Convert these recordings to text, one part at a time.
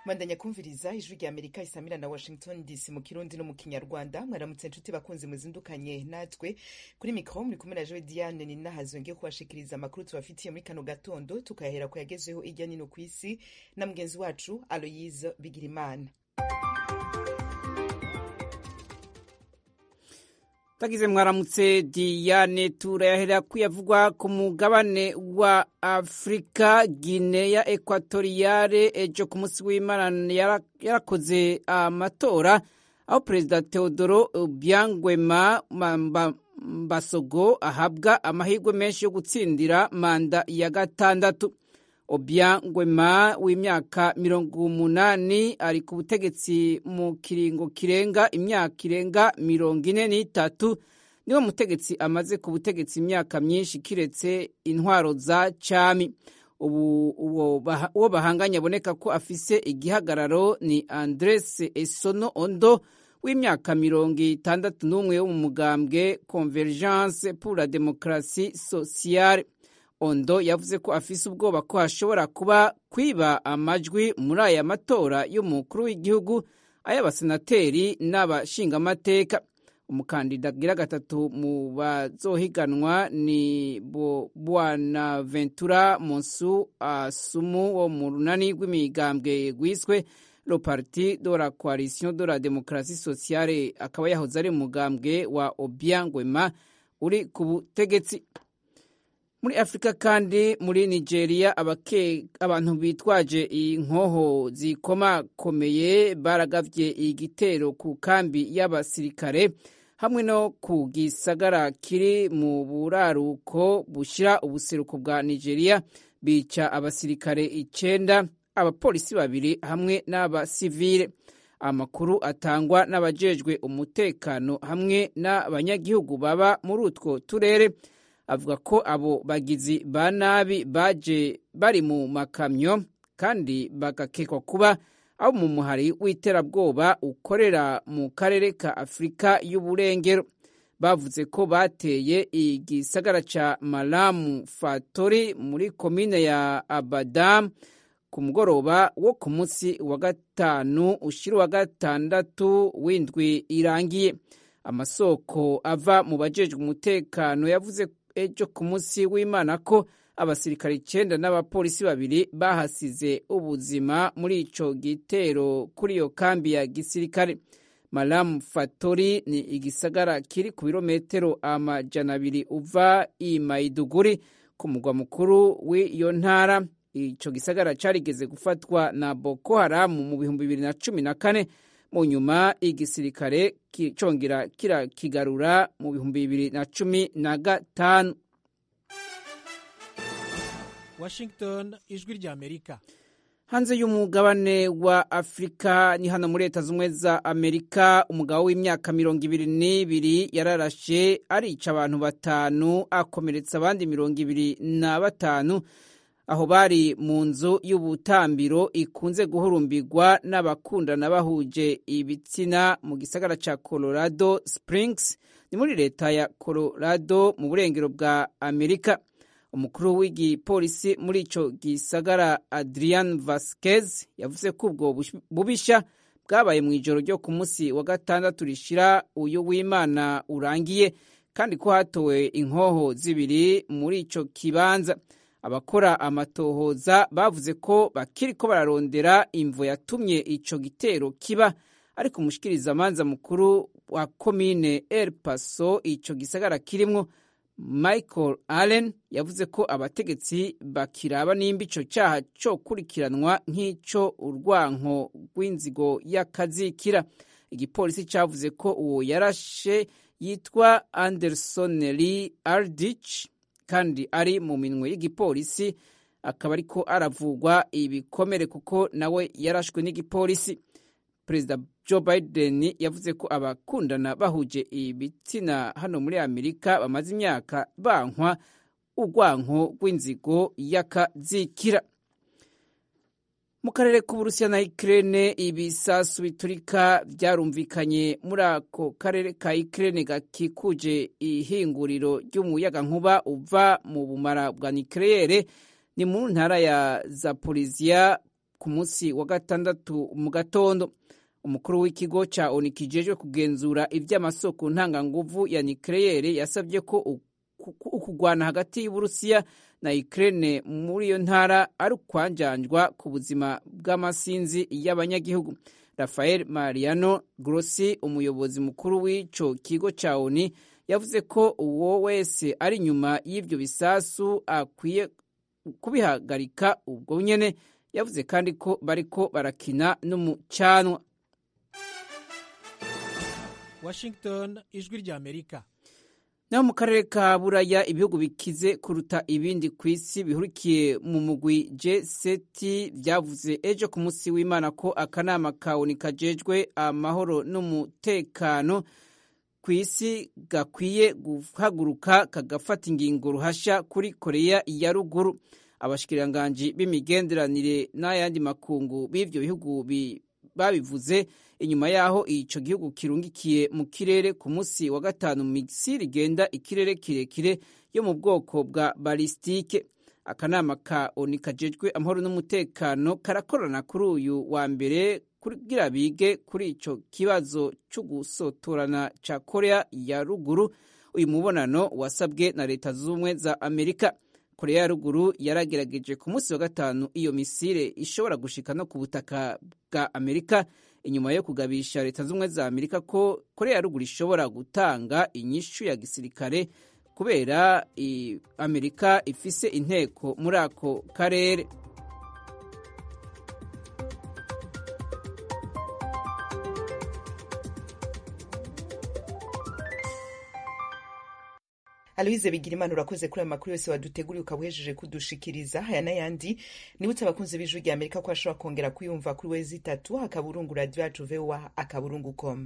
bandanya kumviriza ijwi rya amerika isamira na washington dc mu kirundi no mu kinyarwanda mwaramutse nshuti bakunzi muzindukanye natwe kuri mikoro muri kumwe na joe diane ni nahazwe ngiye kubashikiriza amakuru tubafitiye muri kano gatondo tukayahera ku yagezeho irya nino ku isi na mugenzi wacu aloyise bigirimana tagize mwaramutse diane turayahera kuyavugwa ku mugabane wa afurika gineya ekwatoriyare ejo ku munsi w'imana yarakoze amatora aho perezida teodoro byangwema mbasogo ahabwa amahirwe menshi yo gutsindira manda ya gatandatu obyangwema w'imyaka mirongo umunani ari ku butegetsi mu kiringo kirenga imyaka irenga mirongo ine n'itatu niwe mutegetsi amaze ku butegetsi imyaka myinshi kiretse intwaro za cami ubu uwo bahanganye aboneka ko afise igihagararo ni andres esono ondo w'imyaka mirongo itandatu n'umwe wo mu mugambwe convergence pour la démocratie sociale ondo yavuze ko afise ubwoba ko hashobora kuba kwiba amajwi muri aya matora y'umukuru w'igihugu ay'abasenateri n'abashingamateka umukandida agira gatatu mu bazohiganwa ni bwana ventura monsu asumu wo mu runani rw'imigambwe rwiswe le parti de la coalition de la démocratie sociale akaba yahoze ari umugambwe wa obiangwema uri ku butegetsi muri afurika kandi muri nigeria abantu bitwaje inkoho zikomakomeye baragavye igitero ku kambi y'abasirikare hamwe no ku gisagara kiri mu buraruko bushira ubuseruko bwa nigeria bica abasirikare icenda abapolisi babiri hamwe n'abasivile amakuru atangwa n'abajejwe umutekano hamwe n'abanyagihugu baba muri utwo turere avuga ko abo bagizi ba nabi baje bari mu makamyo kandi bagakekwa kuba abo mu muhari w'iterabwoba ukorera mu karere ka afurika y'uburengero bavuze ko bateye igisagara ca malamu fatori muri komine ya abadamu ku mugoroba wo ku munsi wa gatanu ushira wa gatandatu w'indwi irangiye amasoko ava mu bajejwe umutekano yavuze ejo ku munsi w'imana ko abasirikare icenda n'abapolisi babiri bahasize ubuzima muri ico gitero kuri iyo kambi ya gisirikare malamu fatori ni igisagara kiri ku birometero amajana abiri uva i maiduguri ku mugwa mukuru w'iyo ntara ico gisagara carigeze gufatwa na boko haramu mu bihumbi bibiri na cumi na kane mu nyuma igisirikare congera kirakigarura mu bihumbi bibiri na cumi na gatanu washington ijwi rya amerika hanze y'umugabane wa afurika ni hano muri leta z'ubumwe za amerika umugabo w'imyaka mirongo ibiri n'ibiri yararashe arica abantu batanu akomeretsa abandi mirongo ibiri na batanu aho bari mu nzu y'ubutambiro ikunze guhurumbirwa n'abakundana bahuje ibitsina mu gisagara ca colorado springs ni muri leta ya colorado mu burengero bwa amerika umukuru w'igipolisi muri ico gisagara adrian vasquez yavuze ko ubwo bubisha bwabaye mu ijoro ryo ku munsi wa gatandatu rishira uyu w'imana urangiye kandi ko hatowe inkoho zibiri muri ico kibanza abakora amatohoza bavuze ko bakiriko bararondera imvo yatumye ico gitero kiba ariko umushikirizamanza mukuru wa komine el paso ico gisagara kirimwo michael allen yavuze ko abategetsi bakiraba nimba ico caha co kurikiranwa nk'ico urwanko rw'inzigo y'akazikira igipolisi cavuze ko uwo yarashe yitwa anderson lee aldich kandi ari mu minwe y'igipolisi akaba ariko aravugwa ibikomere kuko nawe yarashwe n'igipolisi perezida joe biden yavuze ko abakundana bahuje ibitsina hano muri amerika bamaze imyaka bankwa urwanko rw'inzigo y'akazikira mu karere k'uburusiya na ikirere ibisasu biturika byarumvikanye muri ako karere ka ikirere gakikuje ihinguriro ry'umuyagankuba uva mu bumara bwa nikirere ni mu ntara ya zaporiziya ku munsi wa gatandatu mu gatondo umukuru w'ikigo ca oni kijejwe kugenzura ivy'amasoko ntanganguvu ya nikleyere yasabye ko ukugwana hagati y'uburusiya na Ukraine muri iyo ntara ari ukwanjanjwa ku buzima bw'amasinzi y'abanyagihugu Rafael Mariano Grossi umuyobozi mukuru w'ico kigo ca ONU yavuze ko uwo wese ari nyuma y'ivyo bisasu akwiye kubihagarika ubwo nyene yavuze kandi ko bariko barakina n'umucanwa Washington ijwi rya Amerika naho mu karere ka buraya ibihugu bikize kuruta ibindi ku isi bihurikiye mu mugwi G7 byavuze ejo ku munsi w'Imana ko akanama ka ONU kajejwe amahoro n'umutekano ku isi gakwiye guhaguruka kagafata ingingo ruhasha kuri Korea ya ruguru abashikiranganji b'imigenderanire n'ayandi makungu b'ivyo bihugu babivuze inyuma yaho ico gihugu kirungikiye mu kirere ku munsi wa gatanu misiri igenda ikirere kirekire yo mu bwoko bwa balistike akanama ka oni kajejwe amahoro n'umutekano karakorana kuri uyu wa mbere kugira bige kuri ico kibazo co gusotorana ca korea ya ruguru uyu mubonano wasabwe na leta z'ubumwe za amerika korea ya ruguru yaragerageje ku munsi wa gatanu iyo misire ishobora gushika no ku butaka bwa amerika inyuma yo kugabisha leta z'ubumwe za amerika ko korea ya ruguru ishobora gutanga inyishu ya gisirikare kubera amerika ifise inteko muri ako karere Aloise Bigirimana urakoze kuri ayo makuru yose waduteguriye ukaba uhejeje kudushikiriza aya n'ayandi nibutse abakunzi b'ijwi rya Amerika ko ashobora kongera kuyumva kuri wezi itatu akaburungu radio yacu voa akaburungu com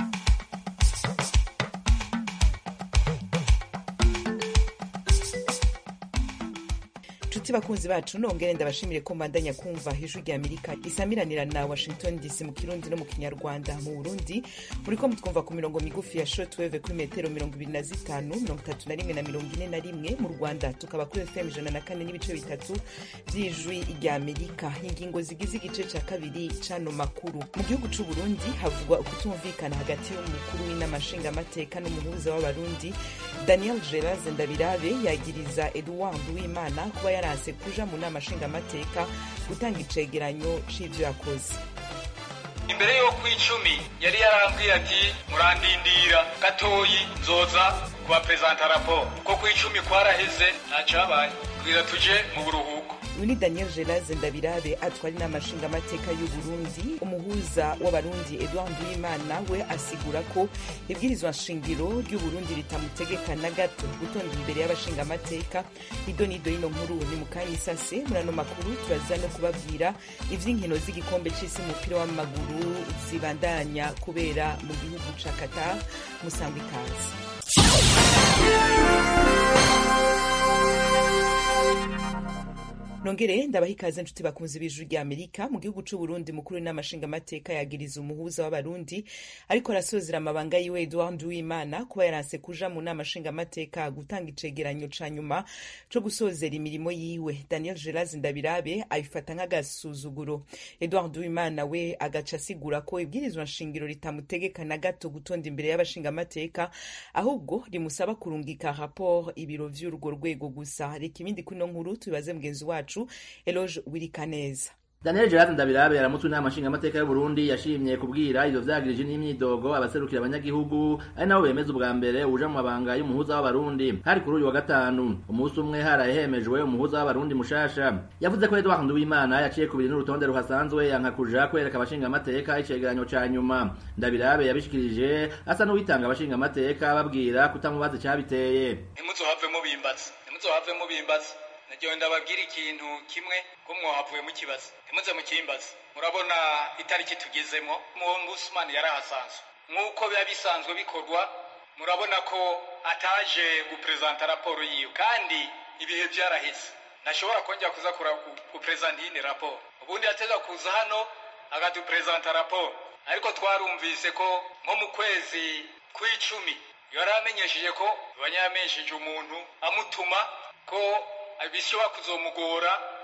nshuti bakunzi bacu nongere ndabashimire ko mbandanya kumva ijwi rya amerika isamiranira na washington dc mu kirundi no mu kinyarwanda mu burundi muriko mutwumva ku mirongo migufi ya shortwave kuri metero mirongo ibiri na zitanu mirongo itatu na rimwe na mirongo ine na rimwe mu rwanda tukaba kuri fm ijana na kane n'ibice bitatu by'ijwi rya amerika ingingo zigize igice cya kabiri c'ano makuru mu gihugu c'u burundi havugwa ukutumvikana hagati y'umukuru w'inama nshingamateka n'umuhuza w'abarundi daniel geraz ndabirabe yagiriza edouard uwimana kuba yaranse kuja mu nama nshingamateka gutanga icegeranyo c'ivyo yakoze imbere yo ku icumi yari yarambwiye ati murandindira gatoyi nzoza kubaperezanta raporo ko ku icumi kwaraheze ntacabaye bwira tuje mu buruhuko uyu ni daniel gerase ndabirabe atwara inama nshingamateka y'u burundi umuhuza w'abarundi edouard uwimana we asigura ko ibwirizwa nshingiro ry'u burundi ritamutegeka na gato gutonda imbere y'abashingamateka ido n'ido y'ino nkuru ni mu kanya isase muri ano makuru turaza no kubabwira ivy'inkino z'igikombe c'isi umupira w'amaguru zibandanya kubera mu gihugu ca qatar musangwa ikaze nongere ndabaha ikaze nshuti bakunzi b'ijuru rya amerika mu gihugu c'u burundi mukuru w'inama nshingamateka yagiriza umuhuza w'abarundi ariko arasozera amabanga yiwe edouard uwimana kuba yaranse kuja mu nama nshingamateka gutanga icegeranyo ca nyuma co gusozera imirimo yiwe daniel geraz ndabirabe abifata nk'agasuzuguro edouard uwimana we agaca asigura ko ibwirizwa nshingiro ritamutegeka na gato gutonda imbere y'abashingamateka ahubwo rimusaba kurungika raporo ibiro vy'urwo rwego gusa reka ibindi kuri ino nkuru tubibaze mugenzi wacu wacu eloge wirikaneza Daniel Gerard Ndabirabe yaramutse inama nshingamateka y'u Burundi yashimye kubwira ivyo vyagirije n'imyidogo abaserukira abanyagihugu ari nabo bemeza ubwa mbere uja mu mabanga y'umuhuza w'abarundi hari kuri uyu wa gatanu umunsi umwe haraye hemejwe umuhuza w'abarundi mushasha yavuze ko Edouard Nduwimana yaciye kubiri n'urutonde ruhasanzwe yanka kuja kwereka abashingamateka icegeranyo ca nyuma Ndabirabe yabishikirije asa n'uwitanga abashingamateka babwira kutamubaza icabiteye ntimuzohave mubimbaza ntimuzohave mubimbaza nagiye ndababwira ikintu kimwe ko mwahavuye mukibaza ntimuze mukimbaza murabona itariki tugezemo musumani yari ahasanzwe nk'uko biba bisanzwe bikorwa murabona ko ataje guperezanta raporo yiwe kandi ibihe byaraheze ntashobora kongera kuza guperezanta iyindi raporo ubundi yateza kuza hano akaduperezanta raporo ariko twarumvise ko nko mu kwezi kw'icumi yari amenyesheje ko yamenyesheje umuntu amutuma ko bishobora kuzomugora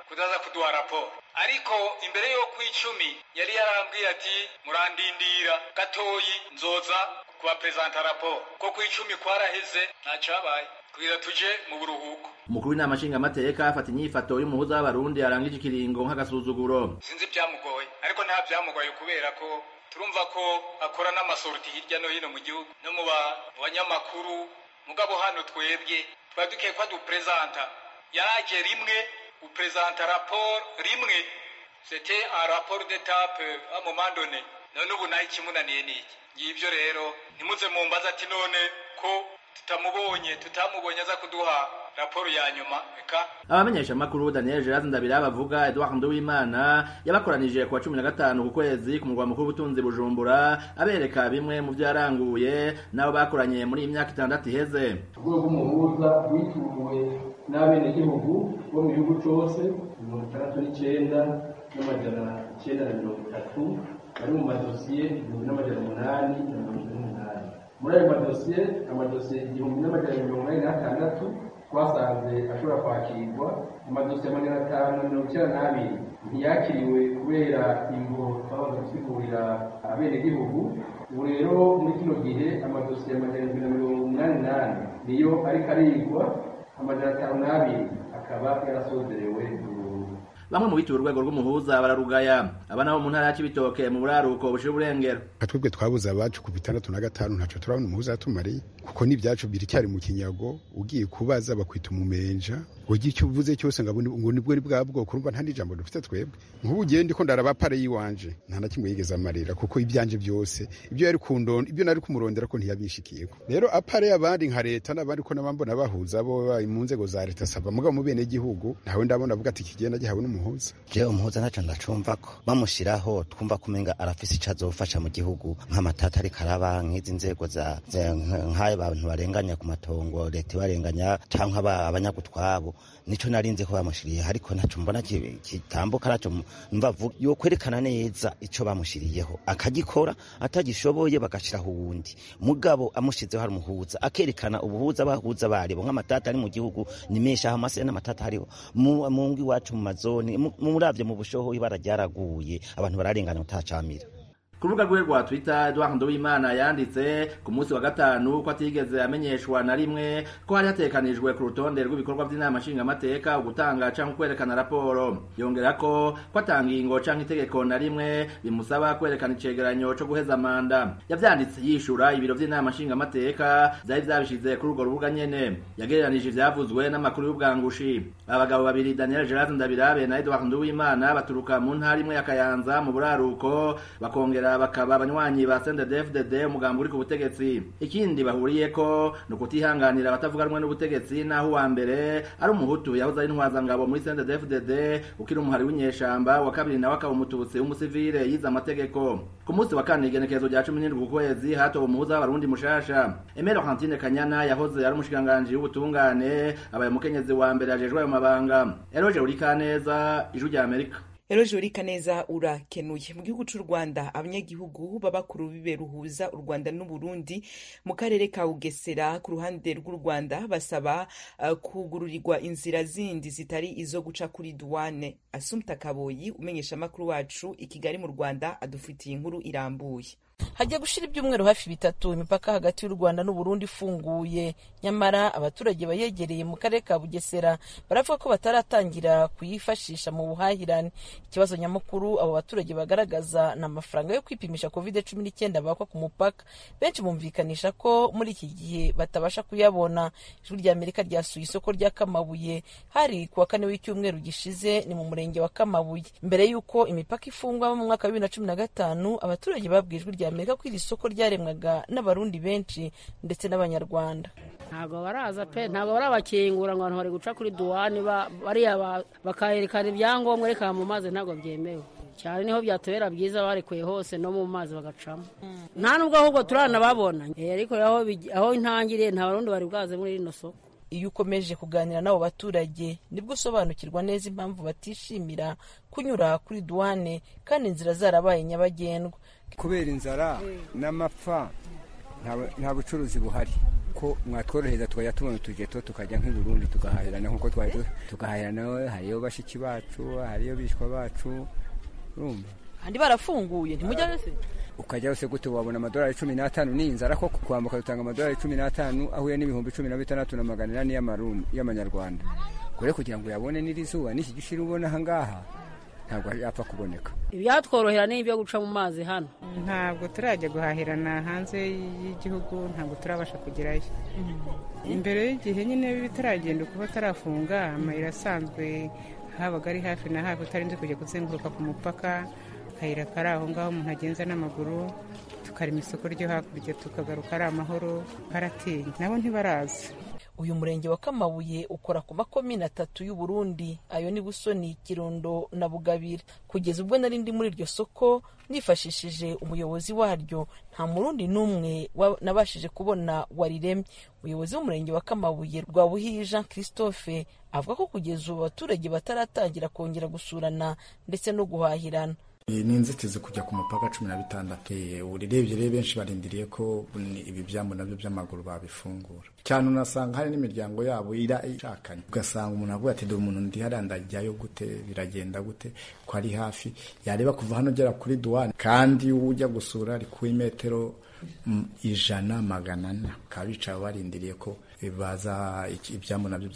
kudaza kuduha raporo ariko imbere yo ku icumi yari yarambwiye ati murandindira gatoyi nzoza kubaperezanta raporo ko ku icumi kwaraheze ntacabaye kugira tuje mu buruhuko umukuru w'inama nshingamateka afata inyifato y'umuhuza w'abarundi arangije ikiringo nk'agasuzuguro sinzi ibyamugoye ariko nta byamugoye kubera ko turumva ko akora n'amasoroti hirya no hino mu gihugu no mu banyamakuru mugabo hano twebwe twari dukwiye ko aduperezanta yaraje rimwe uperezanta raporo rimwe c'était un rapport d'étape à un moment donné none ubu naho ikimunaniye niki ngibyo rero ntimuze mumbaza ati none ko tutamubonye tutamubonye aza kuduha raporo ya nyuma eka abamenyesha makuru Daniel Gerard Ndabira bavuga Edouard Nduwimana yabakoranije ku wa 15 ku kwezi ku murwa mukuru w'ubutunzi Bujumbura abereka bimwe mu byo yaranguye nabo bakoranye muri iyi myaka itandatu iheze urwego rw'umuhuza rwituwe n'abenegihugu bo mu gihugu cyose mirongo itandatu n'icyenda n'amajana icyenda na mirongo itatu bari mu madosiye igihumbi n'amajana umunani na mirongo ine n'umunani muri ayo madosiye amadosiye igihumbi n'amajana mirongo inani n'atandatu twasanze ashobora kwakirwa amadosiye amajana atanu na mirongo icyenda n'abiri ntiyakiriwe kubera ingo twabanza gusigurira abenegihugu ubu rero muri kino gihe amadosiye amajana indwi na mirongo umunani n'ane niyo ariko arigwa amajana atanu n'abiri akaba yarasozerewe bamwe mu bituye urwego rw'umuhuza bararugaya aba nabo mu ntara ya Cibitoke mu buraruko bushira uburengero twebwe twabuze abacu ku bitandatu na gatanu ntaco turabona umuhuza yatumariye kuko n'ibyacu biracyari mu kinyago ugiye kubaza bakwita umumenja ugira icyo uvuze cyose ngo ngo nibwo ni bwa bwoko urumva nta n'ijambo dufite twebwe nk'ubu ugiye ndiko ndaraba pare yiwanje nta na kimwe yigeze amarira kuko ibyanje byose ibyo yari kundonda ibyo nari kumurondera ko ntiyabishikiyeko rero apare abandi nka leta n'abandi ko nabambona bahuza bo mu nzego za leta saba mugabo mu bene gihugu ntawe ndabona avuga ati kigenda gihawe n'umuhuza je umuhuza ntaco ndacumva ko bamushiraho twumva kumenga arafise ico azofasha mu gihugu nk'amatata ariko araba nk'izi nzego za nk'ayo bantu barenganya ku matongo leta ibarenganya canke abanyagutwabo nico narinze ko bamushiriye ariko ntaco mbona kitambuka naco mva yo kwerekana neza ico bamushiriyeho akagikora atagishoboye bagashiraho uwundi mugabo amushizeho hari umuhuza akerekana ubuhuza bahuza baribo nk'amatata ari mu gihugu ni menshi aho amase n'amatata hariho mu ngo iwacu mu mazoni muravye mu bushoho ibara ryaraguye abantu bararengana utacamira ku rubuga rwe rwa twitter edouard nduwimana yanditse ku munsi wa gatanu ko atigeze amenyeshwa na rimwe ko hari hatekanijwe ku rutonde rw'ibikorwa by'inama nshingamateka ugutanga canke kwerekana raporo yongera ko ko atangingo canke itegeko na rimwe bimusaba kwerekana icegeranyo co guheza manda yavyanditse yishura ibiro vy'inama nshingamateka vyari vyabishize kuri urwo rubuga nyene yagereranije ivyavuzwe n'amakuru y'ubwangushi abagabo babiri daniel gerard ndabirabe na edouard nduwimana baturuka mu ntara imwe ya kayanza mu buraruko bakongera bakaba abanywanyi ba CNDD-FDD umugambi uri ku butegetsi ikindi bahuriyeko ni ukutihanganira abatavuga rumwe n'ubutegetsi naho uwa mbere ari umuhutu yahoze ari intwazangabo muri CNDD-FDD ukiri umuhari w'inyeshamba wa kabiri nawe akaba umututsi w'umusivile yize amategeko ku munsi wa kane igenekerezo rya cumi n'indwi ku kwezi hatowe umuhuza w'abarundi mushasha Emile Hantine Kanyana yahoze ari umushikiranganji w'ubutungane abaye umukenyezi wa mbere ajejwe ayo mabanga Eroje Urikaneza ijwi rya Amerika Eroje Urikaneza urakenuye mu gihugu c'u Rwanda abanyagihugu b'abakuru biberuhuza u Rwanda n'u Burundi mu karere ka Bugesera ku ruhande rw'u Rwanda basaba uh, kugururirwa inzira zindi zitari izo guca kuri douane Asumta Kaboyi umenyesha makuru wacu i Kigali mu Rwanda adufitiye inkuru irambuye hajya gushira ibyumweru hafi bitatu imipaka hagati y'u rwanda n'uburundi ifunguye nyamara abaturage bayegereye mu karere ka bugesera baravuga ko bataratangira kuyifashisha mu buhahirane ikibazo nyamukuru abo baturage bagaragaza ni amafaranga yo kwipimisha covid cumi n'icyenda bakwa ku mupaka benshi bumvikanisha ko muri iki gihe batabasha kuyabona ijwi rya amerika ryasuye isoko rya kamabuye hari ku wa kane w'icyumweru gishize ni mu murenge wa kamabuye mbere y'uko imipaka ifungwa mu mwaka wa bibiri na cumi na gatanu abaturage babwiye ijwi rya amerika ko iri soko ryaremwaga n'abarundi benshi ndetse n'abanyarwanda ntabwo baraza pe ntabwo barabakingura ngo abantu bari guca kuri duwani bariya bakayerekana ibyangombwa reka mu mazi ntabwo byemewe cyane niho byatubera byiza barekuye hose no mu mazi bagacamo nta nubwo ahubwo turanababona ariko aho intangiriye nta barundi bari bwaze muri rino soko iyo ukomeje kuganira n'abo baturage nibwo usobanukirwa neza impamvu batishimira kunyura kuri duwane kandi inzira zarabaye nyabagendwa kubera inzara n'amapfa nta bucuruzi buhari yuko mwatworohereza tukajya tubona utujeto tukajya nk'i Burundi tugahahirana nk'uko twari tugahahirana hariyo bashiki bacu hariyo bishwa bacu urumva kandi barafunguye ntimujya wese ukajya wese gute wabona amadolari cumi n'atanu ni inzara ko kwambuka dutanga amadolari cumi n'atanu ahuye n'ibihumbi cumi na bitandatu na magana inani y'amanyarwanda kure kugira ngo uyabone n'iri zuba n'iki gishiri ubona aha ngaha ntabwo yapfa kuboneka ibyatworohera ni ibyo guca mu mazi hano ntabwo turajya guhahirana hanze y'igihugu ntabwo turabasha kugerayo imbere y'igihe nyine bitaragenda kuba atarafunga amayira asanzwe habaga ari hafi na hafi utarinze kujya kuzenguruka ku mupaka akayira kari aho ngaho umuntu agenza n'amaguru tukarema isoko ryo hakurya tukagaruka ari amahoro baratinya nabo ntibaraza uyu murenge wa kamabuye ukora ku makomine atatu y'u Burundi ayo ni busoni kirundo na bugabira kugeza ubwo nari ndi muri iryo soko nifashishije umuyobozi waryo nta murundi n'umwe nabashije kubona wariremye umuyobozi w'umurenge wa kamabuye rwa buhiyi jean christophe avuga ko kugeza ubu abaturage bataratangira kongera gusurana ndetse no guhahirana ni inzitizi kujya ku mupaka cumi na bitandatu urebye rero benshi barindiriye ko ibi byambu nabyo by'amaguru babifungura cyane unasanga hari n'imiryango yabo ira ishakanye ugasanga umuntu avuga ati dore umuntu ndi hariya ndajyayo gute biragenda gute ko ari hafi yareba kuva hano ugera kuri duwane kandi ujya gusura ari ku metero ijana magana ane bakaba bicaye barindiriye ko baza ibyambu nabyo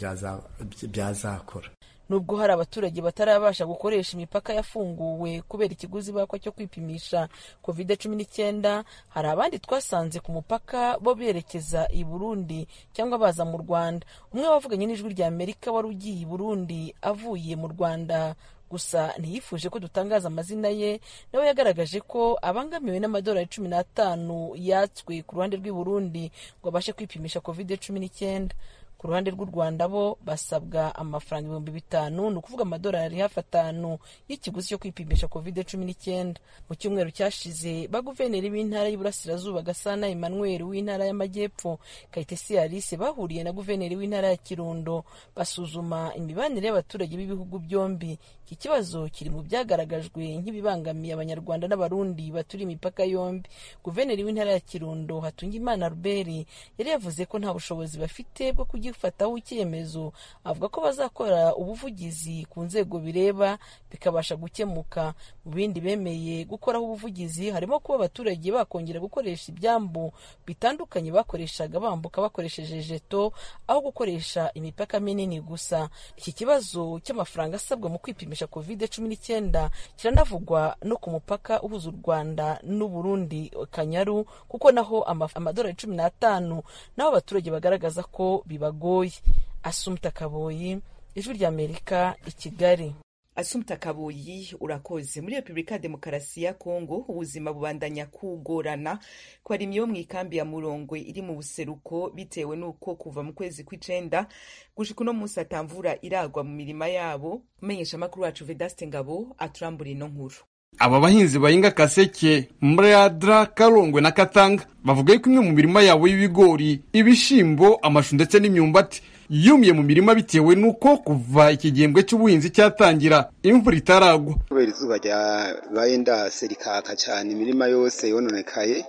byazakora nubwo hari abaturage batarabasha gukoresha imipaka yafunguwe kubera ikiguzi bakwa cyo kwipimisha covid cumi n'icyenda hari abandi twasanze ku mupaka bo berekeza i burundi cyangwa baza mu rwanda umwe wavuganye n'ijwi rya amerika wari ugiye i burundi avuye mu rwanda gusa ntiyifuje ko dutangaza amazina ye nawe yagaragaje ko abangamiwe n'amadolari cumi n'atanu yatswe ku ruhande rw'i burundi ngo abashe kwipimisha covid cumi n'icyenda ku ruhande rw'u rwanda bo basabwa amafaranga ibihumbi bitanu ni ukuvuga amadolari hafi atanu y'ikiguzi cyo kwipimisha covid cumi n'icyenda mu cyumweru cyashize baguverineri b'intara y'uburasirazuba gasana emmanuel w'intara y'amajyepfo kayitesi alice bahuriye na guverineri w'intara ya kirundo basuzuma imibanire y'abaturage b'ibihugu byombi iki kibazo kiri mu byagaragajwe nk'ibibangamiye abanyarwanda n'abarundi baturiye imipaka yombi guverineri w'intara ya kirundo hatungimana ruberi yari yavuze ko nta bushobozi bafite bwo kugira gifataho icyemezo avuga ko bazakora ubuvugizi ku nzego bireba bikabasha gukemuka mu bindi bemeye gukoraho ubuvugizi harimo kuba abaturage bakongera gukoresha ibyambu bitandukanye bakoreshaga bambuka bakoresheje jeto aho gukoresha imipaka minini gusa iki kibazo cy'amafaranga asabwa mu kwipimisha covid cumi n'icyenda kiranavugwa no ku mupaka uhuza u rwanda n'uburundi kanyaru kuko naho amadolari cumi n'atanu naho abaturage bagaragaza ko bibagoye bigoye asumta kaboyi ijwi ry'amerika i kigali asumta kaboyi urakoze muri repubulika ya demokarasi ya kongo ubuzima bubandanya kugorana ko hari imyo mu ikambi ya murongwe iri mu buseruko bitewe n'uko kuva mu kwezi kw'icenda gushika uno munsi atamvura iragwa mu mirima yabo umenyesha amakuru wacu vedaste ngabo aturambura ino nkuru aba bahinzi bahinga kaseke mradra karongwe na katanga bavuga yuko imwe mu mirima yabo y'ibigori ibishimbo amashu ndetse n'imyumbati yumiye mu mirima bitewe n'uko kuva iki gihembwe cy'ubuhinzi cyatangira imvura itaragwa kubera izuba ryabaye ndase rikaka cyane imirima yose yononekaye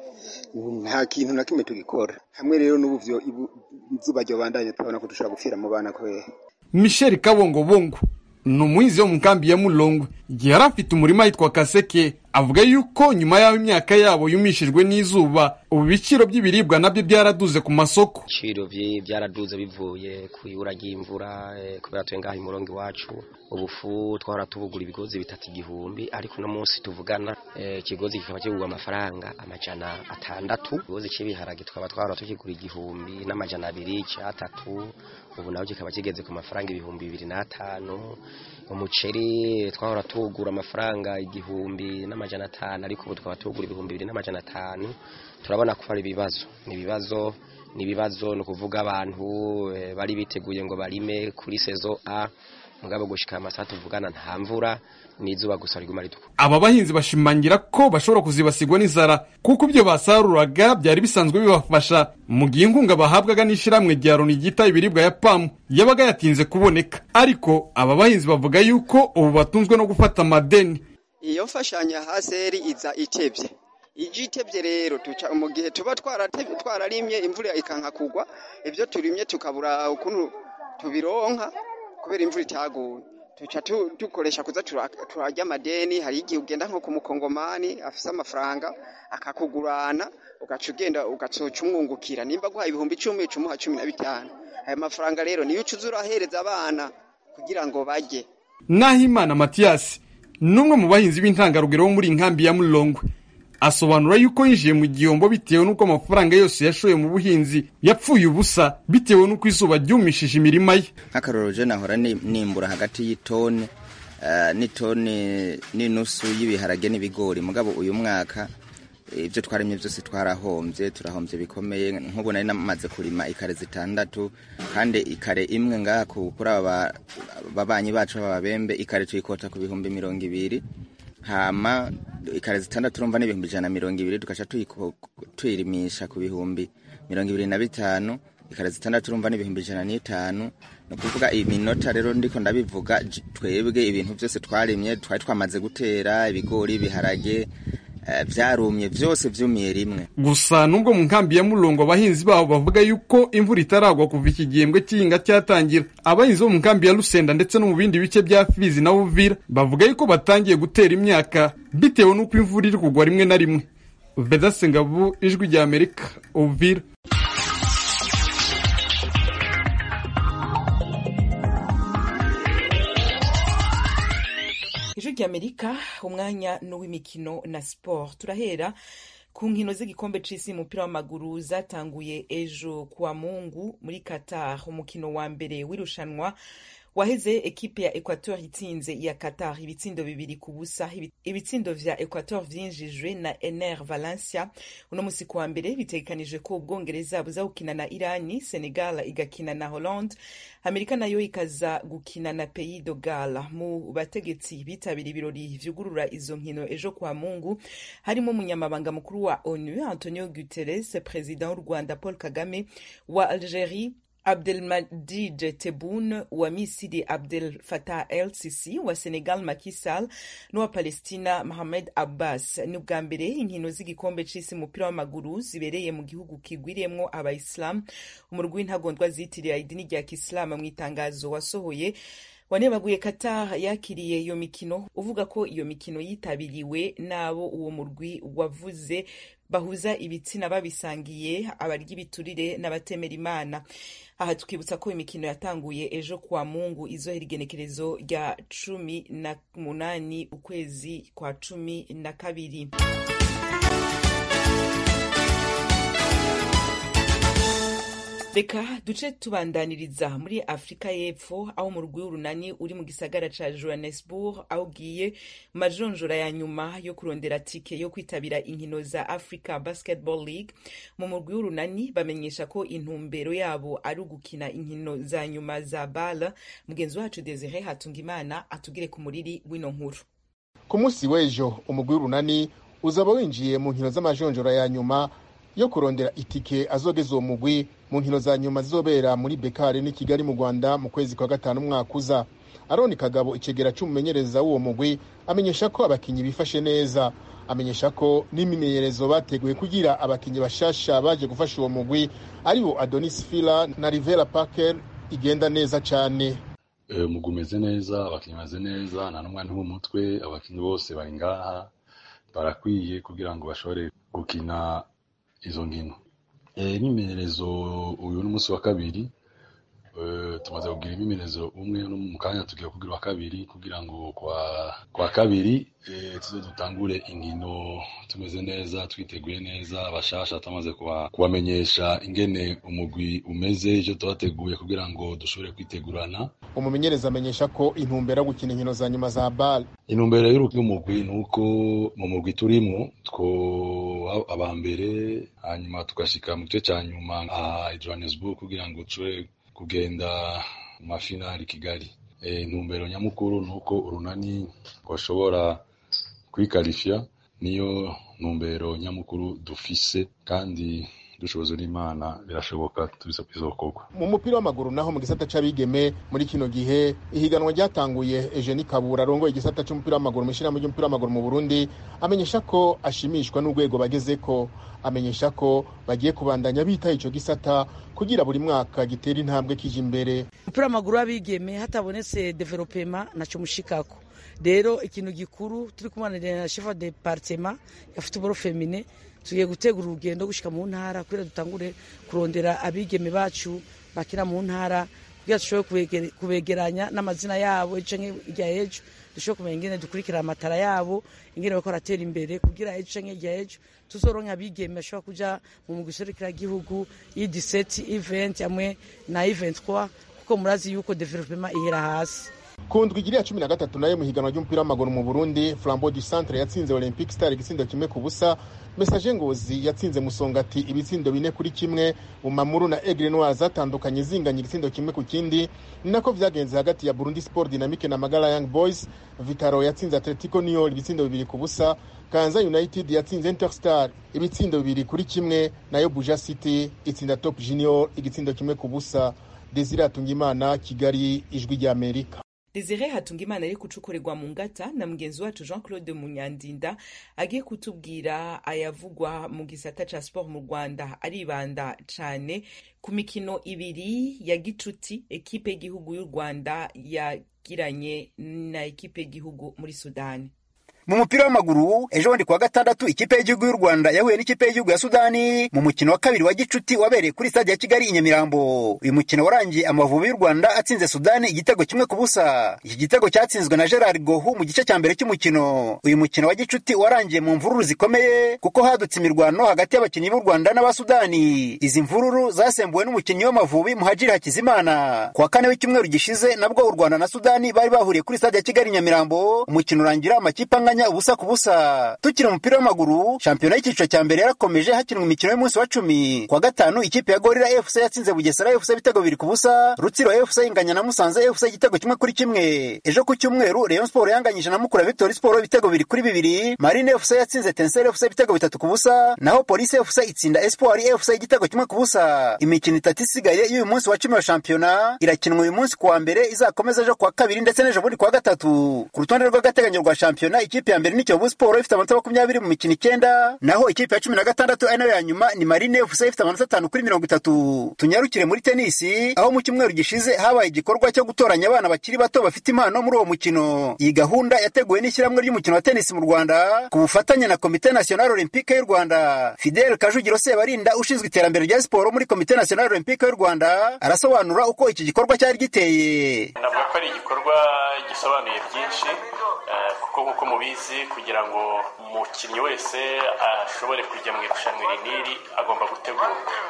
nta kintu na kimwe tugikora hamwe rero n'ubu izuba ryobandanye turabona ko dushobora gupfira mu bana kubera michel kabongobongo ni umuhinzi wo mu nkambi ya mulongwe igihe yari afite umurima yitwa kaseke avuga yuko nyuma y'aho imyaka yabo yumishijwe n'izuba ubu ibiciro by'ibiribwa nabyo byaraduze ku masoko ibiciro byaraduze bivuye ku ibura ry'imvura kubera tuye ngaho umurongo iwacu ubufu twahora tubugura ibigozi bitatu igihumbi ariko uno munsi tuvugana ikigozi kikaba kigurwa amafaranga amajana atandatu ikigozi cy'ibiharage twaba twahora tukigura igihumbi n'amajana abiri cyatatu ubu nawe kikaba kigeze ku mafaranga ibihumbi bibiri n'atanu umuceri twahora tuwugura amafaranga igihumbi n'amajana atanu ariko ubu twaba tuwugura ibihumbi bibiri n'amajana atanu turabona ko ari ibibazo ni ibibazo ni ibibazo ni ukuvuga abantu bari biteguye ngo barime kuri sezo a mugabo gushika amasaha tuvugana nta mvura n'izuba gusa riguma ritukura aba bahinzi bashimangira ko bashobora kuzibasigwa n'inzara kuko ibyo basaruraga byari bisanzwe bibafasha mu gihe inkunga bahabwaga n'ishyirahamwe rya loni ryita ibiribwa ya pamu yabaga yatinze kuboneka ariko aba bahinzi bavuga yuko ubu batunzwe no gufata amadeni iyo mfashanyo ya haseri iza itebye ije itevye rero tuca mu gihe tuba twarate- twararimye imvura ikanka kugwa ivyo turimye tukabura ukuntu tubironka kubera imvura itaguye tuca tu- dukoresha kuza tura- turarya amadeni hari igihe ugenda nko ku mukongomani afise amafaranga akakugurana ugaca ugenda ugacoca umwungukira nimba guhaye ibihumbi icumi uca umuha cumi na bitanu ayo mafaranga rero niyo uca uza urahereza abana kugira ngo barye Nahimana Mathias n'umwe mu bahinzi b'intangarugero bo muri inkambi ya Mulongwe asobanura yuko yinjiye mu gihombo bitewe n'uko amafaranga yose yashoye mu buhinzi yapfuye ubusa bitewe n'uko izuba ryumishije imirima ye nk'akarorero je nahora ni- nimbura hagati y'itoni eh, n'itoni n'inusu y'ibiharage n'ibigori mugabo uyu mwaka eh, ibyo twaremye byose twarahombye turahombye bikomeye nk'ubu nari namaze kurima ikare zitandatu kandi ikare imwe ngaha ku- kuri aba babanyi bacu b'ababembe ikare tuyikota ku bihumbi mirongo ibiri hama ikare zitandatu urumva n'ibihumbi ijana na mirongo ibiri tugaca tuyiko- tuyirimisha ku bihumbi mirongo ibiri na bitanu ikare zitandatu urumva n'ibihumbi ijana n'itanu ni ukuvuga iminota rero ndiko ndabivuga j- twebwe ibintu byose twarimye twari twamaze gutera ibigori ibiharage eh, vyarumye vyose vyumiye rimwe gusa nubwo mu nkambi ya Mulongo abahinzi babo bavuga yuko imvura itaragwa kuva iki gihembwe cy'ihinga cyatangira abahinzi bo mu nkambi ya Lusenda ndetse no mu bindi bice bya Fizi na Uvira bavuga yuko batangiye gutera imyaka bitewe n'uko imvura iri kugwa rimwe na rimwe Vedaste Ngabu ijwi rya Amerika Uvira ijwi ry'amerika umwanya n'uw'imikino na siporo turahera ku nkino z'igikombe c'isi umupira w'amaguru zatanguye ejo kuwa mungu muri qatar umukino wa mbere w'irushanwa waheze ekipe ya equateur itsinze iya qatar ibitsindo bibiri ku busa Ibi- ibitsindo vya equateur vyinjijwe na ener valencia uno musi kuwa mbere bitegekanijwe ko ubwongereza buza gukina na irani senegal igakina na hollande amerika nayo ikaza gukina na pays de gala mu bategetsi bitabira ibirori vyugurura izo nkino ejo kwa mungu harimo umunyamabanga mukuru wa onu antonio guterres perezida w'u rwanda paul kagame wa algerie Abdelmadid Tebboune wa Misiri Abdel Fattah El Sisi wa Senegal Macky Sall n'uwa Palestina Mohamed Abbas ni ubwa mbere inkino z'igikombe c'isi umupira w'amaguru zibereye mu gihugu kigwiriyemwo abayisilamu umurwi w'intagondwa zitiriye idini rya kisilamu mu itangazo wasohoye wanebaguye Qatar yakiriye iyo mikino uvuga ko iyo mikino yitabiriwe n'abo uwo murwi wavuze bahuza ibitsina babisangiye abarya ibiturire n'abatemera imana aha tukibutsa ko imikino yatanguye ejo kuwa mungu izohera igenekerezo rya cumi na munani ukwezi kwa cumi na kabiri reka duce tubandaniriza muri afurika y'epfo aho umurwi w'urunani uri mu gisagara ca johannesburg aho ugiye mu majonjora ya nyuma yo kurondera tike yo kwitabira inkino za africa basketball league mu murwi w'urunani bamenyesha ko intumbero yabo ari ugukina inkino za nyuma za bala mugenzi wacu desire hatungimana atugire ku muriri w'ino nkuru ku munsi w'ejo umugwi w'urunani uzaba winjiye mu nkino z'amajonjora ya nyuma yo kurondera itike azogeza uwo mugwi mu nkino za nyuma zizobera muri bekari n'i kigali mu rwanda mu kwezi kwa gatanu umwaka uza aroni kagabo icegera c'umumenyereza w'uwo mugwi amenyesha ko abakinyi bifashe neza amenyesha ko n'imimenyerezo bateguye kugira abakinyi bashasha baje gufasha uwo mugwi aribo adonis fila na rivera parker igenda neza cane umugwi umeze neza abakinnyi bameze neza nta n'umwanya w'umutwe abakinnyi bose bari ngaha barakwiye kugira ngo bashobore gukina izo nkino imyimenyerezo uyu ni umunsi wa kabiri tumaze kugira imyimenyerezo umwe no mu kanya tugiye kugira wa kabiri kugira ngo kwa kwa kabiri tuze dutangure inkino tumeze neza twiteguye neza abashasha tumaze kubamenyesha ingene umugwi umeze icyo tubateguye kugira ngo dushobore kwitegurana umumenyereza amenyesha ko intumbero yo gukina inkino za nyuma za bal intumbero y'umugwi ni uko mu mugwi turimo two aba mbere hanyuma tugashika mu gice cya nyuma aha johannesburg kugira ngo dushobore kugenda mu mafinali kigali intumbero nyamukuru ni uko urunani rwashobora kwikarifya niyo ntumbero nyamukuru dufise kandi dushobozo n'imana birashoboka bizokorwa mu mupira w'amaguru naho mu gisata c'abigeme muri kino gihe ihiganwa ryatanguye Eugenie Kabura arongoye igisata c'umupira w'amaguru mu ishyirahamwe ry'umupira w'amaguru mu Burundi amenyesha ko ashimishwa n'urwego bagezeko amenyesha ko bagiye kubandanya bitaho ico gisata kugira buri mwaka gitera intambwe kije imbere umupira w'amaguru w'abigeme hatabonetse developema naco mushikako rero ikintu gikuru turi kumanira na chef de departement ya football femine tugiye gutegura urugendo gushika mu ntara kugira dutangure kurondera abigeme bacu bakina mu ntara kugira dushobore kubegeranya n'amazina yabo canke irya ejo dushobore kumenya ingene dukurikira amatara yabo ingene bariko baratera imbere kugira ejo canke irya ejo tuzoronka abigeme bashobora kuja mu mugwi serukiragihugu i17 event hamwe na event 3 kuko murazi yuko development ihera hasi ku ndwi igiriya cumi na gatatu nayo mu higanwa ry'umupira w'amaguru mu burundi flambo du centre yatsinze olympic star igitsindo kimwe ku busa mesaje ngozi yatsinze musongati ibitsindo bine kuri kimwe bumamuru na egre noir zatandukanye zinganya igitsindo kimwe ku kindi ni nako vyagenze hagati ya burundi sport dynamique na magala young boys vitaro yatsinze atletico niol ibitsindo bibiri ku busa kanza united yatsinze interstar ibitsindo bibiri kuri kimwe nayo buja city itsinda top junior igitsindo kimwe ku busa desire atungimana kigali ijwi ry'amerika desire hatungimana ari gucukurirwa mu ngata na mugenzi wacu jean claude munyandinda agiye kutubwira ayavugwa mu gisata ca sport mu rwanda aribanda cane ku mikino ibiri ya gicuti ekipe y'igihugu y'u rwanda yagiranye na ekipe y'igihugu muri sudani mu mupira w'amaguru ejo bundi kuwa gatandatu ikipe y'igihugu y'u rwanda yahuye n'ikipe y'igihugu ya sudani mu mukino wa kabiri wa gicuti wabereye kuri stade ya kigali i nyamirambo uyu mukino warangiye amavubi y'u rwanda atsinze sudani igitego kimwe ku busa iki gitego cyatsinzwe na gerard gohu mu gice cya mbere cy'umukino uyu mukino wa gicuti warangiye mu mvururu zikomeye kuko hadutse imirwano hagati y'abakinnyi b'u rwanda n'abasudani izi mvururu zasembuwe n'umukinnyi w'amavubi muhajiri hakizimana ku wa kane w'icyumweru gishize nabwo u rwanda na sudani bari bahuriye kuri stade ya kigali i nyamirambo umukino urangira amakipe anganya kanya ubusa ku busa tukiri umupira w'amaguru shampiyona y'icyiciro cya mbere yarakomeje hakinwa imikino y'umunsi wa cumi kwa gatanu ikipe ya gorira fc yatsinze bugesera fc ibitego bibiri ku busa rutsiro fc inganya na musanze fc igitego kimwe kuri kimwe ejo ku cyumweru rayon sport yanganyije na mukura victory sport ibitego bibiri kuri bibiri marine fc yatsinze tenseri fc ibitego bitatu ku busa naho polisi fc itsinda espoir fc igitego kimwe ku busa imikino itatu isigaye y'uyu munsi wa cumi wa shampiyona irakinwa uyu munsi kuwa mbere izakomeza ejo kuwa kabiri ndetse n'ejo bundi kuwa gatatu ku rutonde rw'agateganyo rwa shampiyona ikipe ya mbere ni Kiyovu Sport ifite amanota makumyabiri mu mikino icyenda naho ikipe ya cumi na gatandatu ari nayo ya nyuma ni Marine FC ifite amanota atanu kuri mirongo itatu tunyarukire muri tenisi aho mu cyumweru gishize habaye igikorwa cyo gutoranya abana bakiri bato bafite impano muri uwo mukino iyi gahunda yateguwe n'ishyirahamwe ry'umukino wa tenisi mu Rwanda ku bufatanye na Komite National Olympique y'u Rwanda Fidel Kajugiro Sebarinda ushinzwe iterambere rya siporo muri Komite National Olympique y'u Rwanda arasobanura uko iki gikorwa cyari giteye navuga ko ari igikorwa gisobanuye byinshi kuko nk'uko mubizi kugira ngo umukinnyi wese ashobore kujya mu irushanwa iri n'iri agomba gutegurwa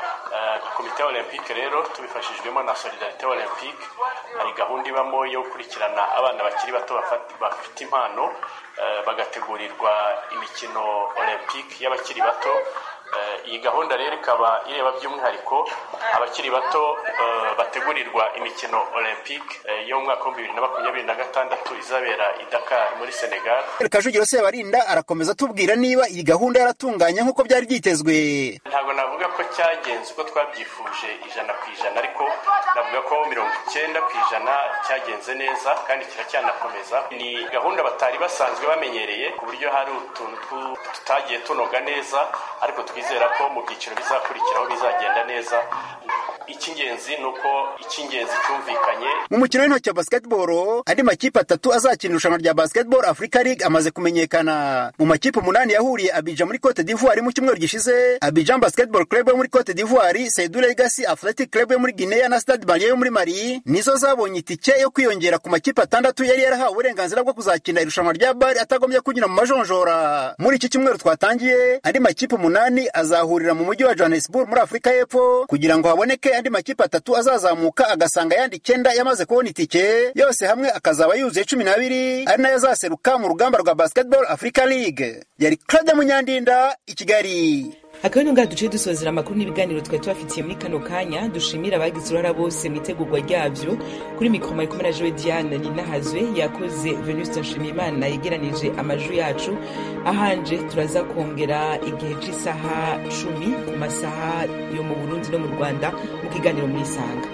nka komite olympique rero tubifashijwemo na solidarite olympique hari gahunda ibamo yo gukurikirana abana bakiri bato bafite impano bagategurirwa imikino olympique y'abakiri bato iyi gahunda rero ikaba ireba by'umwihariko abakiri bato bategurirwa imikino olympique yo mu mwaka w'ibihumbi bibiri na makumyabiri na gatandatu izabera i Dakar muri Senegal Kajugiro Sebarinda arakomeza atubwira niba iyi gahunda yaratunganye nk'uko byari byitezwe ntabwo navuga ko cyagenze uko twabyifuje ijana ku ijana ariko navuga ko mirongo icyenda ku ijana cyagenze neza kandi kiracyanakomeza ni gahunda batari basanzwe bamenyereye ku buryo hari utuntu tutagiye tunoga neza ariko twizera ko mu byiciro bizakurikiraho bizagenda neza icy'ingenzi ni uko icy'ingenzi cyumvikanye mu mukino w'intoki wa basketball andi makipe atatu azakina irushanwa rya basketball africa league amaze kumenyekana mu makipe umunani yahuriye abidjan muri cote d'ivoire mu cyumweru gishize abidjan basketball club yo muri cote d'ivoire saidu legacy athletic club yo muri guinea na stade malien yo muri mali nizo zabonye itike yo kwiyongera ku makipe atandatu yari yarahawe uburenganzira bwo kuzakina irushanwa rya bari atagombye kunyura mu majonjora muri iki cyumweru twatangiye andi makipe umunani azahurira mu mujyi wa johannesburg muri afurika y'epfo kugira ngo haboneke andi makipe atatu azazamuka agasanga ayandi icyenda yamaze kubona itike yose hamwe akazaba yuzuye cumi n'abiri ari nayo azaseruka mu rugamba rwa basketball africa league yari claude munyandinda i kigali akaba ngaha duciye dusozera amakuru n'ibiganiro twari tubafitiye muri kano kanya dushimira abagize uruhara bose mu itegurwa ryabyo kuri mikoro mari kumwe na jowe diane ninahazwe yakoze venuste nshimiyimana yegeranije amajwi yacu ahanje turaza kongera igihe cy'isaha cumi ku masaha yo mu burundi no mu rwanda mu kiganiro muri isanga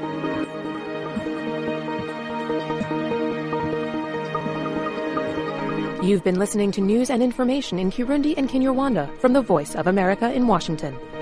You've been listening to news and information in Kirundi and Kinyarwanda from the Voice of America in Washington.